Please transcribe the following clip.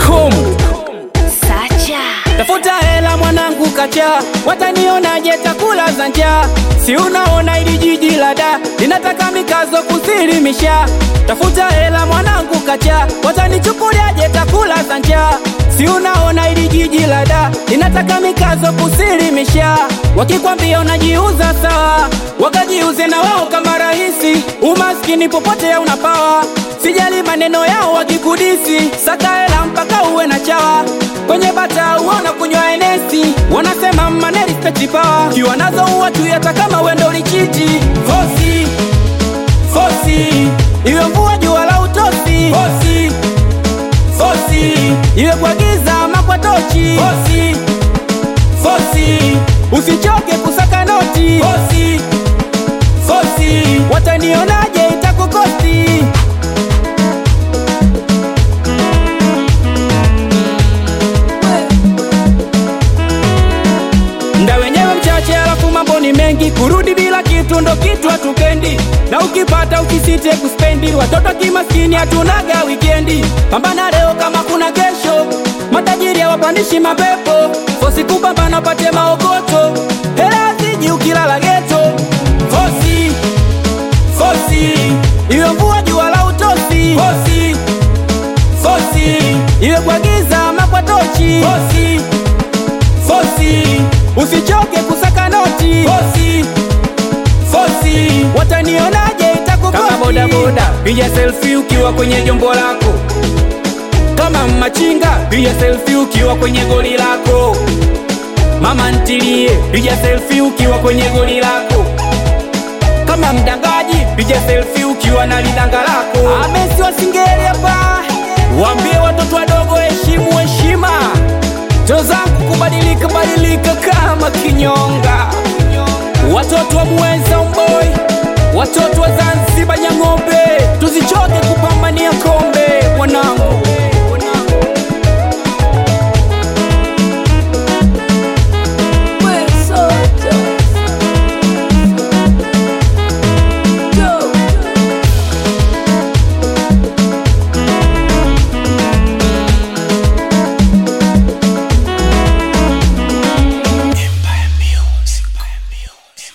Safaricom. Sacha Tafuta hela mwanangu kacha, watanionaje takula za njaa? Si unaona ili jiji la da linataka mikazo kusilimisha. Tafuta hela mwanangu kacha, watanichukuliaje takula za njaa? Si unaona ili jiji la da linataka mikazo kusilimisha. Wakikwambia unajiuza sawa, wakajiuze na wao kama rahisi. Umaskini popote unapawa, sijali maneno yao wakikudisi. Saka hela mpaka uwe na chawa kwenye bata uona kunywa enesi, wanasema maneri respect power, kiwa nazo uwatu hata kama wendo lichiti fosi fosi, iwe mvua jua la utosi fosi fosi, iwe kwa giza ama kwa tochi fosi fosi, usichoke kusaka noti fosi fosi, watanionaje itakukosti Mda wenyewe mchache, alafu mambo ni mengi. Kurudi bila kitu ndo kitu hatupendi, na ukipata ukisite kuspendi. Watoto kimaskini hatunaga wikendi, pambana leo kama kuna kesho. Matajiri hawapandishi mapepo, fosi kupambana pate maokoto. Hela ziji ukilala geto, fosi fosi, iwe mvua jua la utosi, fosi fosi, iwe kwa giza ama kwa tochi, fosi fosi, usichoke kusaka noti fosi fosi, watanionaje itakukosi kama boda boda, piga selfie ukiwa kwenye jombo lako, kama machinga, piga selfie ukiwa kwenye goli lako, mama ntilie, piga selfie ukiwa kwenye goli lako, kama mdangaji, piga selfie ukiwa na lidanga lako. Amesi wasingeli hapa, waambie watoto wadogo heshimu heshima to zangu kubadilika badilika kama kinyonga, watoto wa Muweza Umboi, watoto wa Zanzibar Nyang'ombe